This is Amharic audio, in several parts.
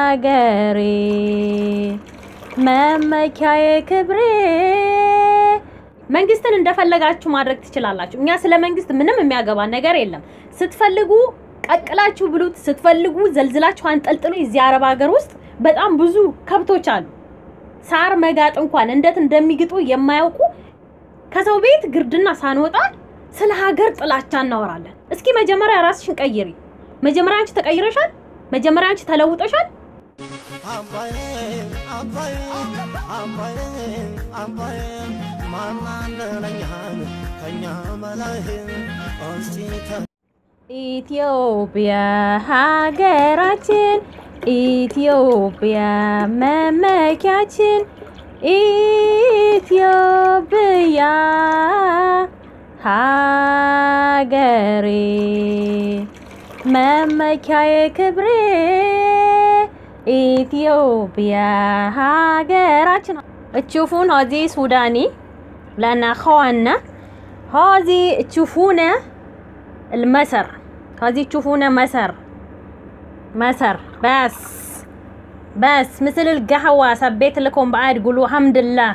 ሀገሬ መመኪያዬ ክብሬ። መንግስትን እንደፈለጋችሁ ማድረግ ትችላላችሁ። እኛ ስለ መንግስት ምንም የሚያገባ ነገር የለም። ስትፈልጉ ቀቅላችሁ ብሉት፣ ስትፈልጉ ዘልዝላችሁ አንጠልጥሉ። እዚህ አረብ ሀገር ውስጥ በጣም ብዙ ከብቶች አሉ። ሳር መጋጥ እንኳን እንዴት እንደሚግጡ የማያውቁ ከሰው ቤት ግርድና ሳንወጣ ስለ ሀገር ጥላቻ እናወራለን። እስኪ መጀመሪያ ራስሽን ቀይሪ። መጀመሪያ አንቺ ተቀይረሻል። መጀመሪያ አንቺ ተለውጠሻል። አባዬ አባዬ አባዬ አባዬ ማናለለኛል ከኛ በላይ እስቲ ተ ኢትዮጵያ ሀገራችን፣ ኢትዮጵያ መመኪያችን፣ ኢትዮጵያ ሀገሬ መመኪያዬ ክብሬ፣ ኢትዮጵያ ሀገራችን። تشوفون هذه سوداني لأن أخواننا هذه تشوفونه المسر هذه تشوفونه مسر مسر بس بس مثل القهوة سبيت لكم بعد قولوا الحمد لله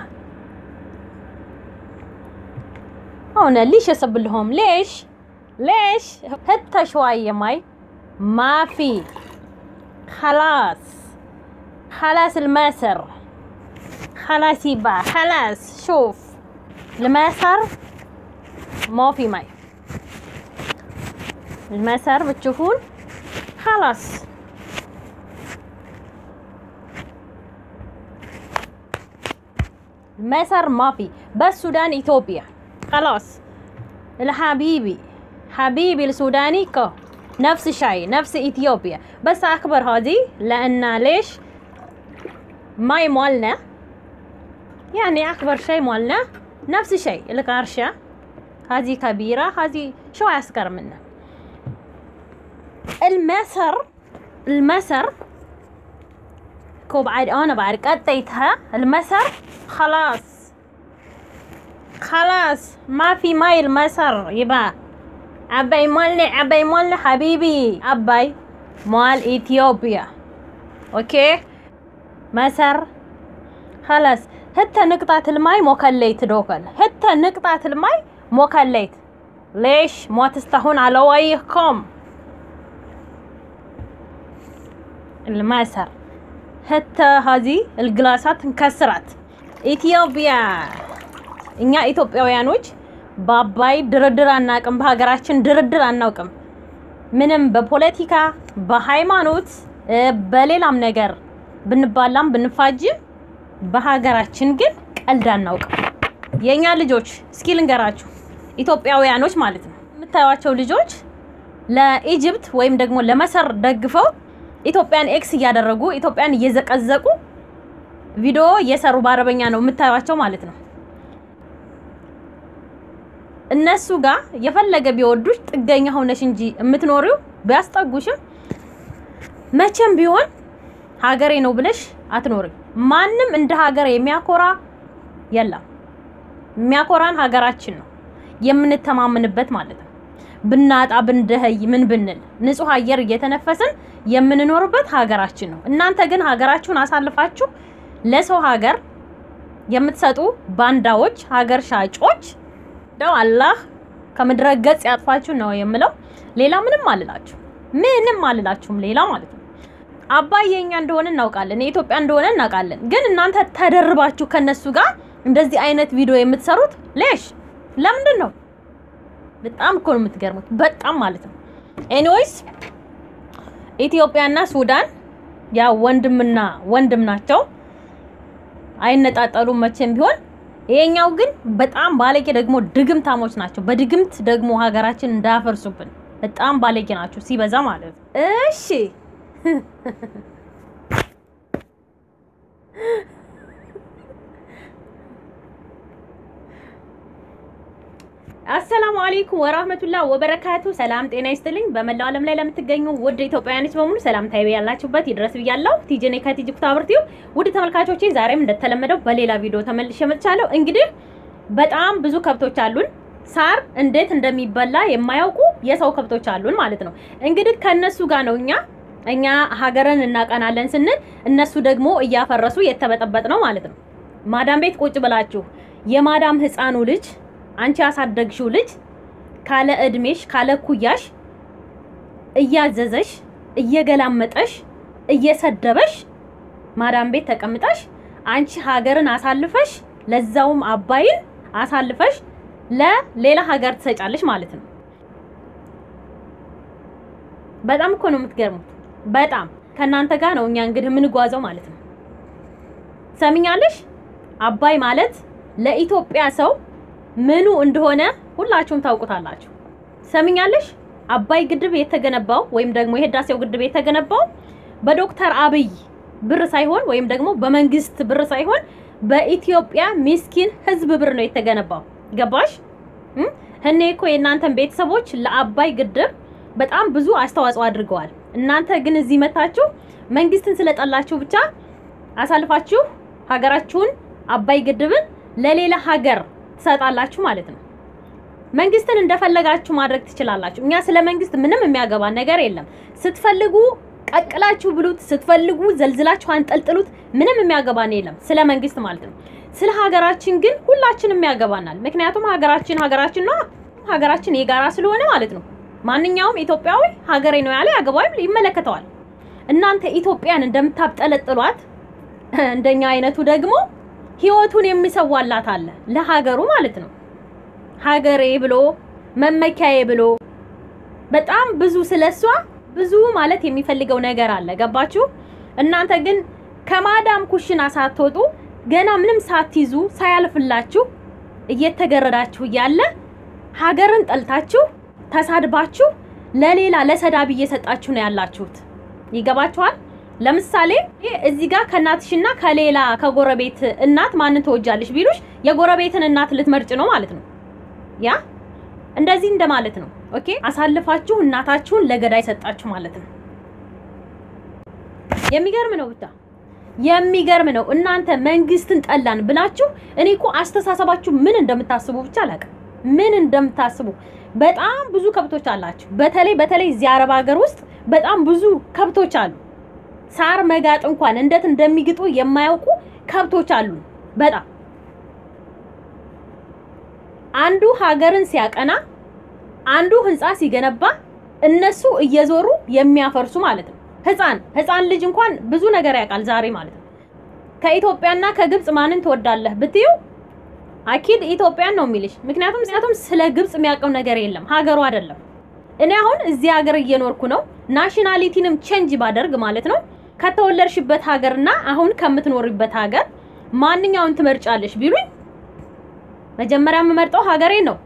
هنا ليش اسب لهم ليش ليش حتى شوية ماي ما في خلاص خلاص المسر خلاص يبقى خلاص شوف المسر ما في ماي المسر بتشوفون خلاص المسر ما في بس سودان إثيوبيا خلاص الحبيبي حبيبي السوداني كو نفس الشيء نفس إثيوبيا بس أكبر هذه لأن ليش ماي مالنا يعني أكبر شيء مالنا نفس الشيء القرشة هذه كبيرة هذه شو أصغر منها المسر المسر كو بعد أنا بعد قطيتها المسر خلاص خلاص ما في ماي المسر يبا أبي مالنا أبي مالنا حبيبي أبي مال إثيوبيا أوكي مسر خلاص حتى نقطة الماي مكليت دوكل حتى نقطة الماي مكليت ليش ما تستحون على وجهكم المسر حتى هذه الجلاسات انكسرت ኢትዮጵያ እኛ ኢትዮጵያውያኖች በአባይ ድርድር አናውቅም። በሀገራችን ድርድር አናውቅም። ምንም በፖለቲካ በሃይማኖት እ፣ በሌላም ነገር ብንባላም ብንፋጅም በሀገራችን ግን ቀልድ አናውቅም። የእኛ ልጆች እስኪ ልንገራችሁ፣ ኢትዮጵያውያኖች ማለት ነው የምታዩቸው ልጆች ለኢጅፕት ወይም ደግሞ ለመሰር ደግፈው ኢትዮጵያን ኤክስ እያደረጉ ኢትዮጵያን እየዘቀዘቁ ቪዲዮ እየሰሩ በአረበኛ ነው የምታዩቸው ማለት ነው። እነሱ ጋር የፈለገ ቢወዱሽ ጥገኛ ሆነሽ እንጂ የምትኖሪው ቢያስጠጉሽም መቼም ቢሆን ሀገሬ ነው ብለሽ አትኖርም። ማንም እንደ ሀገር የሚያኮራ የለም። የሚያኮራን ሀገራችን ነው የምንተማመንበት ማለት ነው። ብናጣ ብንደኸይ ምን ብንል ንጹህ አየር እየተነፈስን የምንኖርበት ሀገራችን ነው። እናንተ ግን ሀገራችሁን አሳልፋችሁ ለሰው ሀገር የምትሰጡ ባንዳዎች፣ ሀገር ሻጮች ደው አላህ ከምድረ ገጽ ያጥፋችሁ ነው የምለው። ሌላ ምንም አልላችሁ ምንም አልላችሁም ሌላ ማለት ነው። አባይ የኛ እንደሆነ እናውቃለን፣ የኢትዮጵያ እንደሆነ እናውቃለን። ግን እናንተ ተደርባችሁ ከነሱ ጋር እንደዚህ አይነት ቪዲዮ የምትሰሩት ሌሽ ለምንድን ነው? በጣም እኮ ነው የምትገርሙት፣ በጣም ማለት ነው። ኤኒዌይስ ኢትዮጵያና ሱዳን ያው ወንድምና ወንድም ናቸው፣ አይነጣጠሉም መቼም ቢሆን። ይሄኛው ግን በጣም ባለጌ ደግሞ ድግምታሞች ናቸው። በድግምት ደግሞ ሀገራችን እንዳያፈርሱብን በጣም ባለጌ ናቸው ሲበዛ ማለት ነው። እሺ አሰላሙ አለይኩም ወራህመቱላህ ወበረካቱ። ሰላም ጤና ይስጥልኝ። በመላው ዓለም ላይ ለምትገኙ ውድ ኢትዮጵያውያኖች በሙሉ ሰላምታዬ ያላችሁበት ይድረስ ብያለሁ። ቲጀኔ ከቲጂ ኩታብርቲው ውድ ተመልካቾቼ፣ ዛሬም እንደተለመደው በሌላ ቪዲዮ ተመልሼ መጥቻለሁ። እንግዲህ በጣም ብዙ ከብቶች አሉን። ሳር እንዴት እንደሚበላ የማያውቁ የሰው ከብቶች አሉን ማለት ነው። እንግዲህ ከነሱ ጋር ነው እኛ እኛ ሀገርን እናቀናለን ስንል እነሱ ደግሞ እያፈረሱ የተበጠበጥ ነው ማለት ነው። ማዳም ቤት ቁጭ ብላችሁ የማዳም ህፃኑ ልጅ አንቺ ያሳደግሽው ልጅ ካለ እድሜሽ ካለ ኩያሽ እያዘዘሽ እየገላመጠሽ እየሰደበሽ ማዳም ቤት ተቀምጠሽ አንቺ ሀገርን አሳልፈሽ ለዛውም አባይን አሳልፈሽ ለሌላ ሀገር ትሰጫለሽ ማለት ነው። በጣም እኮ ነው የምትገርሙት። በጣም ከእናንተ ጋር ነው እኛ እንግዲህ የምንጓዘው ማለት ነው። ሰሚኛለሽ? አባይ ማለት ለኢትዮጵያ ሰው ምኑ እንደሆነ ሁላችሁም ታውቁታላችሁ። ሰሚኛለሽ? አባይ ግድብ የተገነባው ወይም ደግሞ የህዳሴው ግድብ የተገነባው በዶክተር አብይ ብር ሳይሆን ወይም ደግሞ በመንግስት ብር ሳይሆን በኢትዮጵያ ሚስኪን ህዝብ ብር ነው የተገነባው። ገባሽ? እኔ እኮ የእናንተን ቤተሰቦች ለአባይ ግድብ በጣም ብዙ አስተዋጽኦ አድርገዋል። እናንተ ግን እዚህ መታችሁ መንግስትን ስለጠላችሁ ብቻ አሳልፋችሁ ሀገራችሁን አባይ ግድብን ለሌላ ሀገር ትሰጣላችሁ ማለት ነው። መንግስትን እንደፈለጋችሁ ማድረግ ትችላላችሁ። እኛ ስለ መንግስት ምንም የሚያገባን ነገር የለም። ስትፈልጉ ቀቅላችሁ ብሉት፣ ስትፈልጉ ዘልዝላችሁ አንጠልጥሉት። ምንም የሚያገባን የለም ስለ መንግስት ማለት ነው። ስለ ሀገራችን ግን ሁላችንም ያገባናል። ምክንያቱም ሀገራችን ሀገራችን ነው። ሀገራችን የጋራ ስለሆነ ማለት ነው። ማንኛውም ኢትዮጵያዊ ሀገሬ ነው ያለ ያገባዋል፣ ይመለከተዋል። እናንተ ኢትዮጵያን እንደምታብጠለጥሏት እንደኛ አይነቱ ደግሞ ህይወቱን የሚሰዋላት አለ ለሀገሩ ማለት ነው። ሀገሬ ብሎ መመኪያዬ ብሎ በጣም ብዙ ስለሷ ብዙ ማለት የሚፈልገው ነገር አለ። ገባችሁ? እናንተ ግን ከማዳም ኩሽና ሳትወጡ ገና ምንም ሳትይዙ ሳያልፍላችሁ እየተገረዳችሁ እያለ ሀገርን ጠልታችሁ ተሳድባችሁ ለሌላ ለሰዳቢ እየሰጣችሁ ነው ያላችሁት። ይገባችኋል? ለምሳሌ እዚህ ጋር ከእናትሽና ከሌላ ከጎረቤት እናት ማንን ትወጃለሽ ቢሉሽ የጎረቤትን እናት ልትመርጭ ነው ማለት ነው። ያ እንደዚህ እንደማለት ነው። ኦኬ አሳልፋችሁ እናታችሁን ለገዳይ ሰጣችሁ ማለት ነው። የሚገርም ነው ብቻ የሚገርም ነው። እናንተ መንግስትን ጠላን ብላችሁ እኔ እኮ አስተሳሰባችሁ ምን እንደምታስቡ ብቻ አላውቅም፣ ምን እንደምታስቡ በጣም ብዙ ከብቶች አላችሁ። በተለይ በተለይ እዚህ አረብ ሀገር ውስጥ በጣም ብዙ ከብቶች አሉ። ሳር መጋጥ እንኳን እንዴት እንደሚግጡ የማያውቁ ከብቶች አሉ። በጣም አንዱ ሀገርን ሲያቀና፣ አንዱ ህንፃ ሲገነባ እነሱ እየዞሩ የሚያፈርሱ ማለት ነው። ህፃን ህፃን ልጅ እንኳን ብዙ ነገር ያውቃል ዛሬ ማለት ነው። ከኢትዮጵያና ከግብጽ ማንን ትወዳለህ ብትዩ አኪድ ኢትዮጵያን ነው የሚልሽ። ምክንያቱም ምክንያቱም ስለ ግብጽ የሚያውቀው ነገር የለም ሀገሩ አይደለም። እኔ አሁን እዚህ ሀገር እየኖርኩ ነው። ናሽናሊቲንም ቼንጅ ባደርግ ማለት ነው ከተወለድሽበት ሀገርና አሁን ከምትኖሪበት ሀገር ማንኛውን ትመርጫለሽ ቢሉኝ መጀመሪያ የምመርጠው ሀገሬ ነው።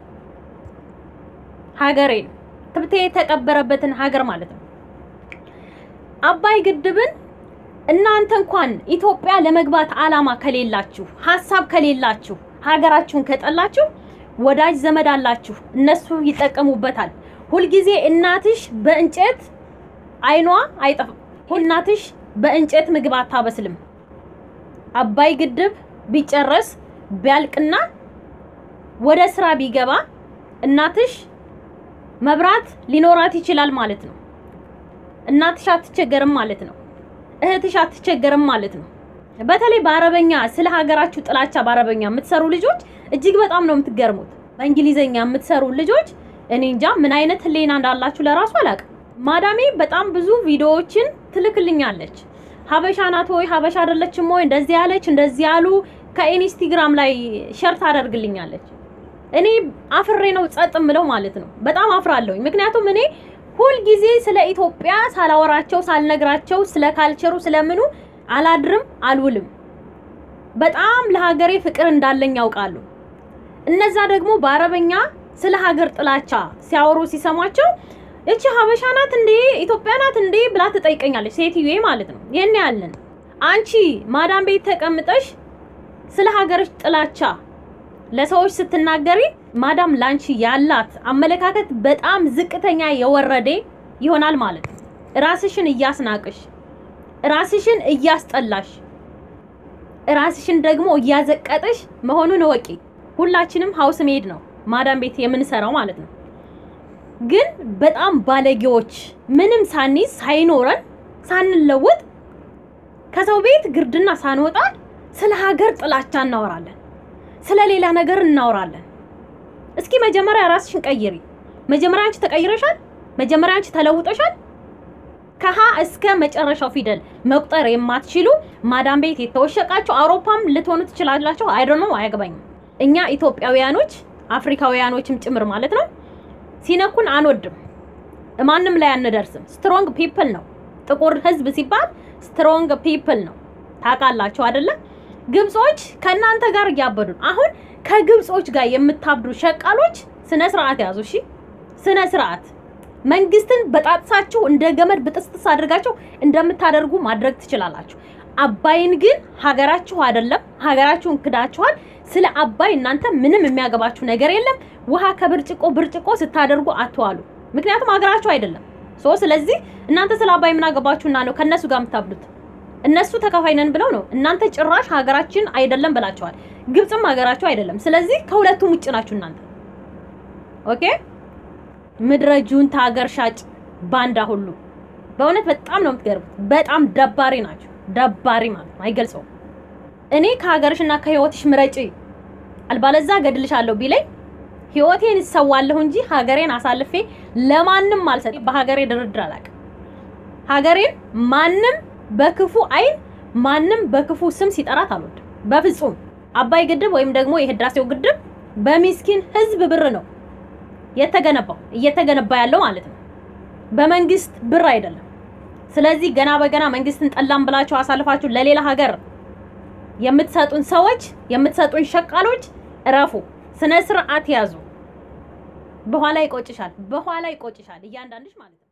ሀገሬ ነው ትብቴ የተቀበረበትን ሀገር ማለት ነው። አባይ ግድብን እናንተ እንኳን ኢትዮጵያ ለመግባት አላማ ከሌላችሁ ሀሳብ ከሌላችሁ ሀገራችሁን ከጠላችሁ ወዳጅ ዘመድ አላችሁ፣ እነሱ ይጠቀሙበታል። ሁልጊዜ እናትሽ በእንጨት አይኗ አይጠፋም። እናትሽ በእንጨት ምግብ አታበስልም። አባይ ግድብ ቢጨረስ ቢያልቅና ወደ ስራ ቢገባ እናትሽ መብራት ሊኖራት ይችላል ማለት ነው። እናትሽ አትቸገርም ማለት ነው። እህትሽ አትቸገርም ማለት ነው። በተለይ በአረበኛ ስለ ሀገራችሁ ጥላቻ በአረበኛ የምትሰሩ ልጆች እጅግ በጣም ነው የምትገርሙት። በእንግሊዘኛ የምትሰሩ ልጆች እኔ እንጃ ምን አይነት ህሊና እንዳላችሁ ለራሱ አላውቅም። ማዳሜ በጣም ብዙ ቪዲዮዎችን ትልክልኛለች። ሀበሻ ናት ወይ ሀበሻ አይደለችም ወይ እንደዚህ ያለች እንደዚህ ያሉ ከኢንስታግራም ላይ ሸር ታደርግልኛለች። እኔ አፍሬ ነው ጸጥ ምለው ማለት ነው። በጣም አፍራለሁኝ። ምክንያቱም እኔ ሁልጊዜ ስለ ኢትዮጵያ ሳላወራቸው ሳልነግራቸው ስለ ካልቸሩ ስለምኑ አላድርም አልውልም። በጣም ለሀገሬ ፍቅር እንዳለኝ ያውቃሉ። እነዛ ደግሞ በአረበኛ ስለ ሀገር ጥላቻ ሲያወሩ ሲሰማቸው እቺ ሀበሻ ናት እንዴ ኢትዮጵያ ናት እንዴ ብላ ትጠይቀኛለች፣ ሴትዮዬ ማለት ነው። ይሄን ያለን አንቺ ማዳም ቤት ተቀምጠሽ ስለ ሀገርሽ ጥላቻ ለሰዎች ስትናገሪ ማዳም ላንቺ ያላት አመለካከት በጣም ዝቅተኛ የወረደ ይሆናል ማለት ነው። ራስሽን እያስናቅሽ፣ ራስሽን እያስጠላሽ፣ ራስሽን ደግሞ እያዘቀጥሽ መሆኑን እወቂ። ሁላችንም ሀውስ ሜድ ነው ማዳም ቤት የምንሰራው ማለት ነው። ግን በጣም ባለጌዎች ምንም ሳንይዝ ሳይኖረን ሳንለወጥ ከሰው ቤት ግርድና ሳንወጣ ስለ ሀገር ጥላቻ እናወራለን፣ ስለ ሌላ ነገር እናወራለን። እስኪ መጀመሪያ ራስሽን ቀይሪ። መጀመሪያ አንቺ ተቀይረሻል። መጀመሪያ አንቺ ተለውጠሻል። ከሀ እስከ መጨረሻው ፊደል መቁጠር የማትችሉ ማዳም ቤት የተወሸቃችሁ አውሮፓም ልትሆኑ ትችላላችሁ። አይዶ ነው አያገባኝም። እኛ ኢትዮጵያውያኖች አፍሪካውያኖችም ጭምር ማለት ነው ሲነኩን አንወድም፣ ማንም ላይ አንደርስም። ስትሮንግ ፒፕል ነው ጥቁር ህዝብ ሲባል ስትሮንግ ፒፕል ነው። ታውቃላችሁ አይደለ? ግብጾች ከእናንተ ጋር እያበዱ ነው። አሁን ከግብጾች ጋር የምታብዱ ሸቃሎች ስነ ስርዓት ያዙ። እሺ ስነ ስርዓት መንግስትን በጣጥሳችሁ እንደ ገመድ ብጥስጥስ አድርጋችሁ እንደምታደርጉ ማድረግ ትችላላችሁ። አባይን ግን ሀገራችሁ አይደለም፣ ሀገራችሁን ክዳችኋል። ስለ አባይ እናንተ ምንም የሚያገባችሁ ነገር የለም። ውሃ ከብርጭቆ ብርጭቆ ስታደርጉ አትዋሉ። ምክንያቱም ሀገራችሁ አይደለም። ሶ ስለዚህ እናንተ ስለ አባይ ምን አገባችሁና ነው ከእነሱ ጋር የምታብዱት? እነሱ ተካፋይ ነን ብለው ነው። እናንተ ጭራሽ ሀገራችን አይደለም ብላችኋል። ግብፅም ሀገራችሁ አይደለም። ስለዚህ ከሁለቱም ውጭ ናችሁ እናንተ። ኦኬ ምድረ ጁንታ ሀገር ሻጭ ባንዳ ሁሉ በእውነት በጣም ነው የምትገርቡት። በጣም ደባሪ ናቸው። ደባሪ ማለት ነው አይገልጸውም። እኔ ከሀገርሽና ከህይወትሽ ምረጪ አልባለዛ ገድልሻለሁ ቢለኝ ህይወቴን እሰዋለሁ እንጂ ሀገሬን አሳልፌ ለማንም አልሰጥ። በሀገሬ ድርድር አላውቅም። ሀገሬን ማንም በክፉ አይን ማንም በክፉ ስም ሲጠራት አልወድም በፍጹም። አባይ ግድብ ወይም ደግሞ የህዳሴው ግድብ በሚስኪን ህዝብ ብር ነው የተገነባው እየተገነባ ያለው ማለት ነው፣ በመንግስት ብር አይደለም። ስለዚህ ገና በገና መንግስትን ጠላም ብላችሁ አሳልፋችሁ ለሌላ ሀገር የምትሰጡን ሰዎች የምትሰጡን ሸቃሎች እረፉ፣ ስነ ስርዓት ያዙ። በኋላ ይቆጭሻል፣ በኋላ ይቆጭሻል እያንዳንድሽ ማለት ነው።